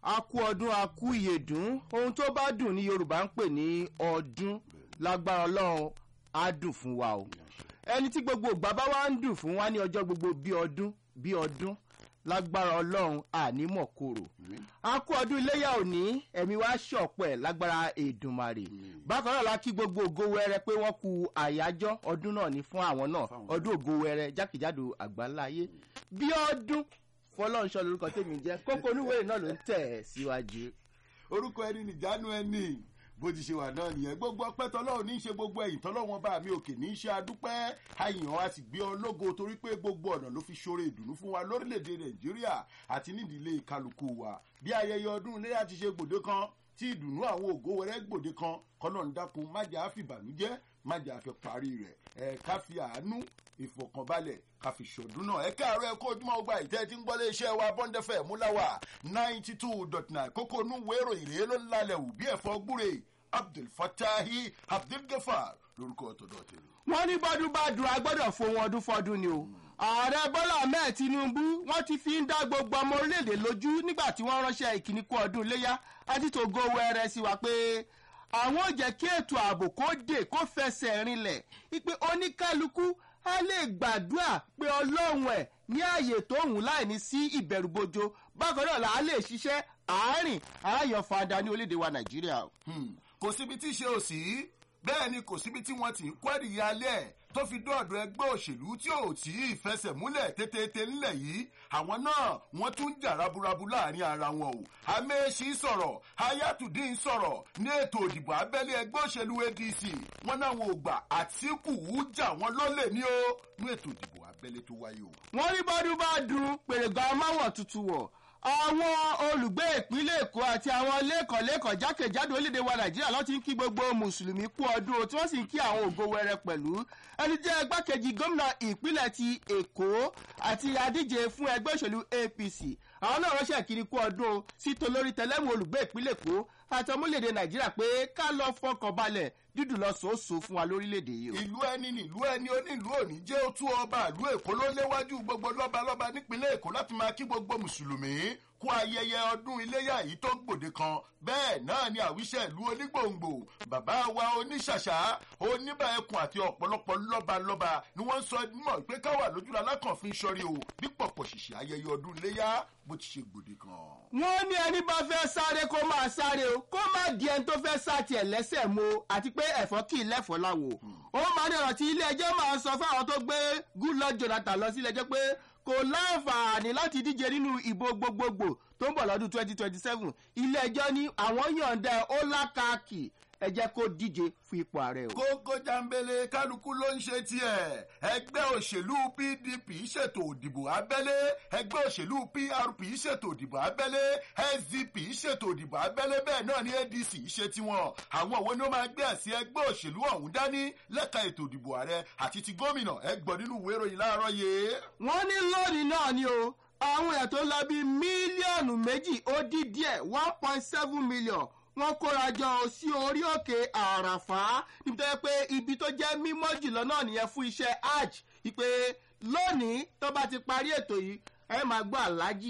a kú ọdún a kú ìyèdún ohun tó bá dùn ní yorùbá ń pè ní ọdún lágbára ọlọ́run á dùn fún wa o ẹni tí gbogbo ìgbà bá wá ń dùn fún wa ní ọjọ́ gbogbo bí ọdún bí ọdún lágbára ọlọ́run ànímọ̀ kòrò a kú ọdún iléyà òní ẹ̀mí wa ṣọ̀pẹ́ lágbára èdùmarè bákan náà la kí gbogbo ògo wẹrẹ pé wọ́n ku àyájọ́ ọdún náà ní fún àwọn náà ọdún ògo wẹrẹ jákèjádò àgbáláyé bí ọdún fọlọ́nṣọ́ lórúkọ tèmi jẹ́ kókó oníwèé náà ló ń tẹ̀ síwájú. orúkọ ẹni nìjánu ẹni bó ti ṣe wà náà nìyẹn gbogbo ọpẹ tọlọrun ní í ṣe gbogbo ẹyìn tọlọrun bá mi òkè ní í ṣe adúpẹ àyàn a sì gbé ọlọgọ torí pé gbogbo ọ̀nà ló fi ṣoore ìdùnnú fún wa lórílẹ̀‐èdè nàìjíríà àti nídìílé kálukú wa bí ayẹyẹ ọdún iléyà ti ṣe gbòde kan tí ìdùnnú àwọn ògo wẹrẹ gbòde kan kọ́nà ń dákun májà fìbànújẹ́ májà fẹ́ parí rẹ̀ ẹ̀ ká fi àánú ìfọkànbalẹ̀ ká fi ṣọdún náà ẹ káàárọ̀ ẹ kó ojúmọ́ ọgbà ìtẹ́ tí ń gbọ́ lé iṣẹ́ wa bọ́ńdẹ́fẹ̀ múláwà ninety two dot nine kókó inú wérò ìrèé ló ń lalẹ̀ wù bí ẹ̀fọ́ gbúre abdul fatahi abdul gafar lórúkọ ọ̀tọ̀dọ̀ tèmi. wọ́n ní bọ́dún bá dùn agbọ́dọ̀ fohun ọdún fọdún ni o ààrẹ bọ́lá ahmed tinubu wọ́n ti fi ń dá gbogbo ọmọ orílẹ̀-èdè lójú nígbà tí wọ́n ránṣẹ́ ìkíní kú ọdún iléyà àti tògo wẹrẹ sí wa pé àwọn ò jẹ́ kí ètò ààbò kó dé kó fẹsẹ̀ rinlẹ̀ ipe oníkálukú a lè gbàdúrà pé ọlọ́run ẹ̀ ní ààyè tó hùn láì ní sí ìbẹ̀rùbojo bákan náà là á lè ṣiṣẹ́ àárín aráyọ̀ fada ní orílẹ̀-èdè wa nàìjíríà. kò síbi tí ṣe ò sí bẹ́ẹ̀ ni kò síbi tí wọ́n ti ń kwẹ́rì alẹ́ tó fi dọ́ọ̀dọ̀ ẹgbẹ́ òṣèlú tí ò tí ì fẹsẹ̀ múlẹ̀ tètè ńlẹ̀ yìí àwọn náà wọ́n tún jà raburabu láàrin ara wọn o amẹ́sì sọ̀rọ̀ ayatollah sọ̀rọ̀ ní ètò òdìbò abẹ́lé ẹgbẹ́ òṣèlú adc wọn náà wọn ò gbà àtìkù jà wọn lólè ní o ní ètò òdìbò abẹ́lé tó wáyé o. wọ́n rí bọ́dún bá dùn pèrègà amáwọ̀ tuntun wọ̀ àwọn olùgbé ìpínlẹ̀ èkó àti àwọn lẹ́kọ̀ọ́lẹ́kọ̀ọ́ jákèjádò orílẹ̀-èdè wa nàìjíríà ló ti ń kí gbogbo mùsùlùmí kú ọdún tí wọ́n sì ń kí àwọn ògo wẹrẹ pẹ̀lú ẹni jẹ́ igbákejì gómìnà ìpínlẹ̀ ti èkó àti adíje fún ẹgbẹ́ òṣèlú apc àwọn náà ránṣẹ́ kiri kú ọdún sí tolórí tẹlẹ́mù olùgbé ìpínlẹ̀ èkó àti ọmọlẹ́dẹ̀ nàìjíríà pé ká lọ fọkàn balẹ̀ dídùn lọ sòóso fún wa lórílẹ̀‐èdè yìí. ìlú ẹni nílùú ẹni onílùú òní jẹ́ ó tú ọba ìlú èkó ló léwájú gbogbo lọ́balọ́ba nípínlẹ̀ èkó láti máa kí gbogbo mùsùlùmí kú ayẹyẹ ọdún iléyà yìí tó gbòde kan bẹ́ẹ̀ náà ni àwíṣẹ́ ìlú onígbòǹgbò bàbá wa oníṣàṣà oníbà ẹkùn àti ọ̀pọ̀lọpọ̀ lọ́balọ́ba ni wọ́n sọ mọ̀ pé káwà lójúra alákànfin sọrí o bí pọ̀pọ̀ ṣìṣì ayẹyẹ ọdún iléyà bó ti ṣe gbòde kan. wọ́n ní ẹni bá fẹ́ sáré kó máa sáré o kó má di ẹni tó fẹ́ sá tiẹ̀ lẹ́sẹ̀ mo àti pé ẹ̀fọ́ kì í lẹ́fọ́ láwo ó máa ní ọ̀rọ̀ tí ilé ẹjọ́ máa sọ fáwọn tó gbé goodluck jonathan lọ sí ilé ẹjọ́ pé kò láǹfààní láti díje nínú ìbò gbogbogbò tó ń bọ̀ lọ́dún twenty twenty seven ilé ẹjọ́ ní àwọn yọ̀ǹda ó lákàkì ẹ jẹ́ kó díje fún ipò ààrẹ o. kókó jambele kálukú ló ń ṣe tiẹ̀ ẹgbẹ́ òṣèlú pdp ṣètò òdìbò abẹ́lé ẹgbẹ́ òṣèlú prp ṣètò òdìbò abẹ́lé sdp ṣètò òdìbò abẹ́lé bẹ́ẹ̀ náà ni adc ṣe tiwọn àwọn òwe ni ó máa gbé ẹ̀sìn ẹgbẹ́ òṣèlú ọ̀hún dání lẹ́ka ètò òdìbò ààrẹ àti ti gómìnà ẹgbọ̀n nínú ìwé ìròyìn láàárọ̀ yìí. wọ́n ní lónìí náà ni o àwọn èèyàn tó lọ bíi mílíọ̀nù méjì ó dín díẹ̀ one point seven million wọ́n kóra jọ sí orí òkè àràfá níbi tó yẹ pé ibi tó jẹ́ mímọ́ jùlọ náà nìyẹn fún iṣẹ́ hajj ìpè lónìí tó bá ti parí ètò yìí ẹ máa gbọ́ aláàjì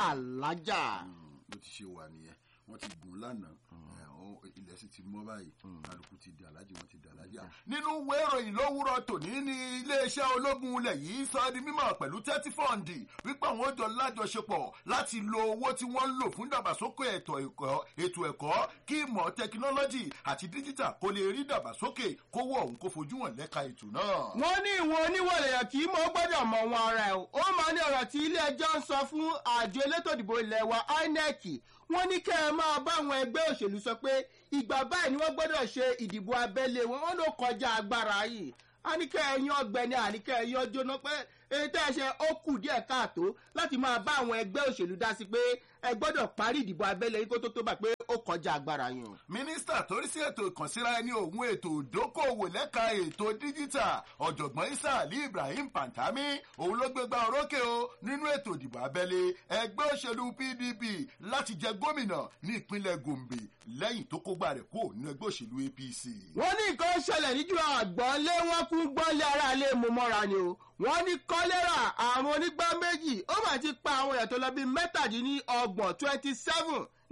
alájà. bó ti ṣe wà nìyẹn wọ́n ti gùn lánàá ilẹ̀ sì ti mọ́ báyìí kálukú ti di alájì wọ́n ti di alájì. nínú ìwé ìròyìn lówùrọ̀ tòní ní iléeṣẹ́ ológun ilẹ̀ yìí sọ di mímọ̀ pẹ̀lú tẹ́tí fọ́ǹdì wípé àwọn òjò lájọṣepọ̀ láti lo owó tí wọ́n ń lò fún ìdàgbàsókè ètò ẹ̀kọ́ kí ìmọ̀ tẹkinọ́lọ́jì àti díjítà kó lè rí ìdàgbàsókè kówó ọ̀hún kó fojú hàn lẹ́ka ètò náà. wọ́n ní ìwọ̀n oníwọ̀lẹ̀yàn kì í mọ gbọ́dọ̀ mọ wọn ara ẹ̀ ó máa ní ọ̀rọ̀ tí ilé ẹjọ́ ń sọ fún àjọ elétò ìdìbò ilẹ̀ wa inec wọ́n ní kẹ́ ẹ máa bá àwọn ẹgbẹ́ òṣèlú sọ pé ìgbà báyìí ni wọ́n gbọ́dọ̀ ṣe ìdìbò abẹ́lé wọn wọ́n ló kọjá agbára yìí àníkẹ́ ẹ̀yìn ọgbẹ́ni àníkẹ́ ẹ̀yìn ọjọ́ náà pé èyí tẹ́ ẹ ṣe ó kù díẹ̀ káàtó láti máa bá àwọn ẹgbẹ́ òṣèlú dá sí pé ẹ gbọ́dọ̀ parí ìdìbò abẹ́lé yìí kó tó tó bá pé ó kọjá agbára yẹn. mínísítà torí sí ètò ìkànsíra ẹni òun ètò ìdókòwò lẹ́ka ètò díjítà ọ̀jọ̀gbọ́n isa ali ibrahim pantami òun ló gbégbá orókè o nínú ètò ìdìbò abẹ́lé ẹgbẹ́ òṣèlú pdp láti jẹ gómìnà ní ìpínlẹ̀ gombe lẹ́yìn tó kógbá rẹ̀ kó nínú ẹgbẹ́ òṣèlú apc. wọ́n ní nǹkan ṣẹlẹ̀ níjú àgbọ̀nlé wọn kú gbọ́nlé aráalé mú mọ́ra ni o wọ́n ní kọ́lẹ́rà àrùn onígbá méjì ó mà ti pa àwọn èèyàn tó lọ bíi mẹ́tàdínlọ́gbọ̀n twenty seven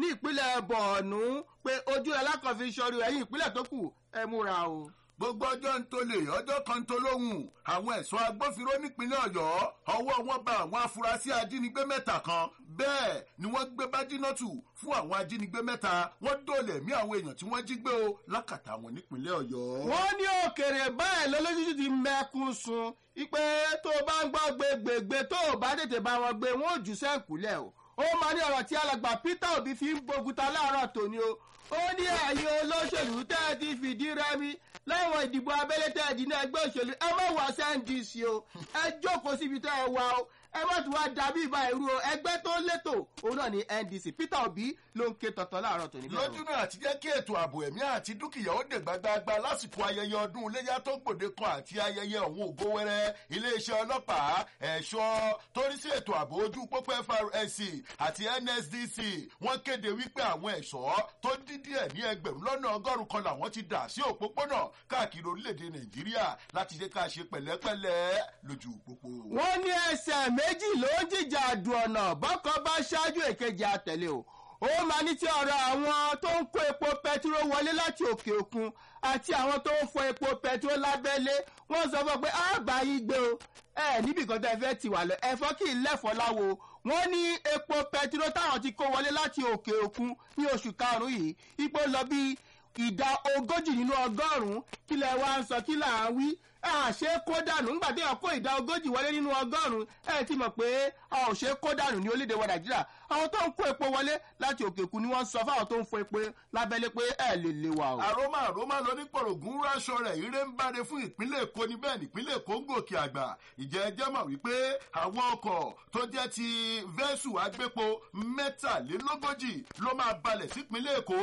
ní ìpínlẹ̀ bọ̀ọ̀nù pé ojú alákọ̀ọ́fin sọrí ẹ̀yìn ìpínlẹ̀ tó kù ẹ múra o. gbogbo ọjọ́ ń tolè ọjọ́ kan ń tolóhùn àwọn ẹ̀ṣọ́ agbófinró nípínlẹ̀ ọ̀yọ́ ọwọ́ wọn bá àwọn afurasí ajínigbé mẹ́ta kan bẹ́ẹ̀ ni wọ́n gbé bájínọ́tù fún àwọn ajínigbé mẹ́ta wọ́n dóòlẹ̀ mí àwọn èèyàn tí wọ́n jí gbé o lákàtà wọn nípínlẹ̀ ọ̀yọ́. wọ́n ní òkèrè báyìí lọ́lọ́sísì ti mẹ́kún sun ipe tó o bá ń gbọ́ gbégbègbè tó o bá tètè bá wọn gbé wọn ò jù sẹ́ǹkúlẹ̀ o ó máa ní ọ̀rọ̀ tí alàgbà peter obi fi ń boguta láàárọ̀ tòní o ó ní ẹ̀yin olóṣèlú tẹ́ ẹ ti fìdí rẹmi láwọn ìdìbò abẹ́lé tẹ́ ẹ dì ní ẹgbẹ́ òṣèlú ẹ má wá sndc o ẹ jókòó síbi tẹ́ ẹ wá o ẹ má tún wá dàbí ìbá irú o ẹgbẹ́ tó létò òun náà ní ndc peter obi ló ń ké tọ̀tọ̀ láàárọ̀ tòní. lójú náà àti jẹ́ kí ètò ààbò ẹ̀mí àti dúkìá ó dè gbágbáágbá lásìkò ayẹyẹ ọdún iléyà tó gbòde kan àti ayẹyẹ ọ̀hún ògo wẹ́rẹ́ iléeṣẹ́ ọlọ́pàá ẹ̀ṣọ́ torí sí ètò ààbò ojú pópó frc àti nsdc wọ́n kéde wípé àwọn ẹ̀ṣọ́ tó dídí ẹ̀ ní ẹgbẹ̀rún lọ́nà ọgọ́rùn kan làwọn ti dà sí òpópónà káàkiri orílẹ̀-èdè nàìjíríà láti ṣe ká ṣe pẹ̀lẹ́pẹ̀lẹ́ lójú pópó. wọ́n ní ẹsẹ̀ méjì ló ń jìjà àdùn ọ̀nà bọ́kọ bá ṣáájú èkejì àtẹ̀lé o ó máa ní tí ọ̀rọ̀ àwọn tó ń kó epo pẹtiró wọlé láti òkè òkun àti àwọn tó ń fọ epo pẹtiró lábẹ́lé wọ́n sọ fún ọ pé àbá yín gbé o ẹ níbi kan tó ẹ fẹ́ ti wà lọ ẹ̀fọ́ kì í lẹ́fọ́ láwo wọ́n ní epo pẹtiró táwọn ti kó wọlé láti òkè òkun ní oṣù karùn-ún yìí ipò lọ bí ìdá ogójì nínú ọgọ́rùn-ún kílẹ̀ wa ń sọ kí là ń wí àṣé kó dànù nígbà tí wọn kó ìdá ogójì wọlé nínú ọgọ́rùn-ún ẹ ti mọ̀ pé a ò ṣe kó dànù ní orílẹ̀-èdè wa nàìjíríà àwọn tó ń kó epo wọlé láti òkè òkun ni wọ́n sọ fáwọn tó ń fọ epo lábẹ́lé pé ẹ lè lè wà o. àròmọ àròmọ lónípòrògùn ráṣọ rẹ ire ń báre fún ìpínlẹ̀ èkó ní bẹ́ẹ̀ nípínlẹ̀ èkó ń gòkè àgbà ìjẹ́ ẹjẹ́ mọ̀ wípé àwọn ọkọ̀ tó jẹ́ ti vẹ́sù agbépo mẹ́tàlélógójì ló máa balẹ̀ sípínlẹ̀ èkó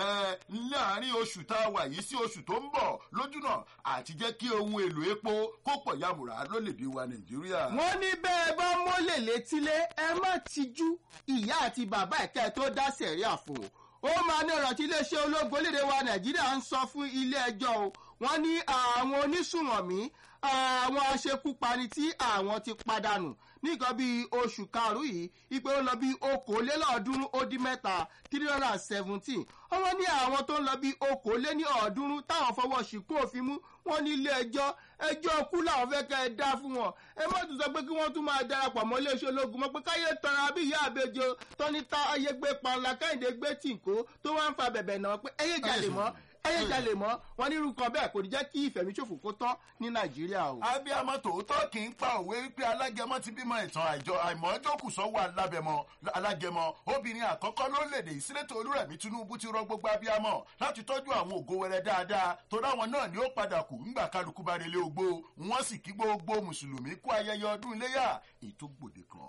láàrin oṣù tá a wà yìí sí oṣù tó ń bọ̀ lójúnà àti jẹ́ kí ohun èlò epo kó pọ̀ yàmùrà lólèdè wa nàìjíríà. wọ́n ní bẹ́ẹ̀ bá mọ́lẹ̀ létílé ẹ má tijú ìyá àti bàbá ẹ̀kẹ́ tó dá sẹ̀ríà fún o ó máa ní ọ̀rọ̀ tí iléeṣẹ́ ológun orílẹ̀-èdè wa nàìjíríà ń sọ fún ilé ẹjọ́ o wọ́n ní àwọn onísùnmọ̀mí àwọn aṣekúpani tí àwọn ti padànù nìkan bíi oṣù karùn-ún yìí ipe ó lọ bí okòólélọ́ọ̀ọ́dúnrún ó dín mẹ́ta three hundred and seventeen ọmọ ní àwọn tó ń lọ bí okòóléní ọ̀ọ́dúnrún táwọn fọwọ́ ṣìkú òfin mú wọn ní ilé ẹjọ́ ẹjọ́ kú làwọn fẹ́ kẹ́ ẹ dá fún wọn ẹ má tún sọ pé kí wọ́n tún máa darapọ̀ mọ́ iléeṣẹ́ ológun mọ́ pé káyé tọrọ bí ìyá àbẹjọ tọ́ni tá ayé gbé panla káyìndé gbé tìǹkó tó wá ń fa bẹ̀bẹ̀ náà pé ẹyẹ jalè mọ́ ẹyẹ jalè mọ́ wọn ní irú kan bẹ́ẹ̀ kò ní jẹ́ kí ìfẹ̀míṣòfò kó tán ní nàìjíríà o. abiyamọ tòótọ́ kì í pa òwe wípé alágẹmọ ti bímọ ìtàn àjọ àìmọ́ jókòó sọ́wọ́ alábẹmọ alágẹmọ obìnrin àkọ́kọ́ lórílẹ̀‐èdè ìsírẹ́tò olúrẹ̀mí tinubu ti rọ gbogbo abiyamọ láti tọ́jú àwọn ògo wẹrẹ dáadáa tó dáwọn náà ni ó padà kù ńgbà kálukú bá relé ogbó wọ́n sì kí gbogbo mùsùlùmí kú ayẹyẹ ọdún iléyà ètò gbòde kan.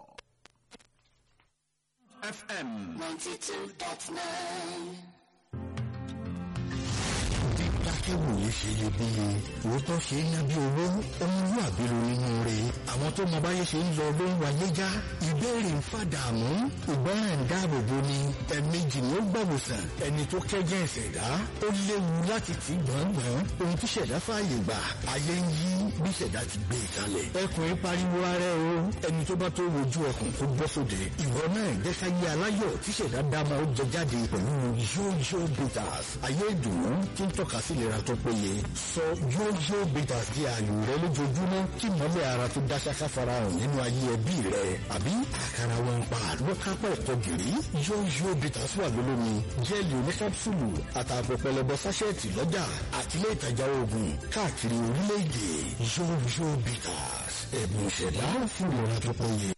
FM ninety two dot nine. akẹ́wòye ṣe iyebíye òótọ́ ṣe ń ná bí owó ọmọlúwàbí ló nínú rẹ̀ àwọn tó mọ báyé ṣe ń lọ ló ń wáyé já ìbéèrè ń fàdààmú ìgbọràn ń dáàbò bo ni ẹ̀ẹ̀mejì ni ó gbàwòsàn ẹni tó kẹ́jẹ́ ìṣẹ̀dá ó léwu láti tì gbọ̀ngbọ̀n ohun tí ṣẹ̀dá fààyè gbà ayé ń yí bí ṣẹ̀dá ti gbé e kalẹ̀ ẹkùn pariwo ara ẹ o ẹni tó bá tó wojú ẹkùn kó bọ́ sóde ìwọ náà jẹ́ ká yé aláyọ̀ tí ṣẹ̀dá dáma ó jẹ jáde pẹ̀lú yóyó bitters ayé ìdùnnú tí ń tọ́ka sí ìlera tó péye sọ yóyó bitters di ààyò rẹ lójoojúmọ́ kí mọ́lẹ̀ ara tó dá ṣáká farahàn nínú ayé ẹbí rẹ àbí àkàrà wọn pa ló kápá ẹ̀kọ́ gìrì yóyó bitters wà lólómi jẹ́ẹ̀lì oníkápsùlù àtààbọ̀ pẹlẹbọ sáṣẹ́ẹ̀tì lọ́jà àtìlẹ́ ìtajà oògùn káàkiri orílẹ̀-èdè yóyó bitters ẹ̀bùn ìṣẹ̀dá fún ìlera tó péye.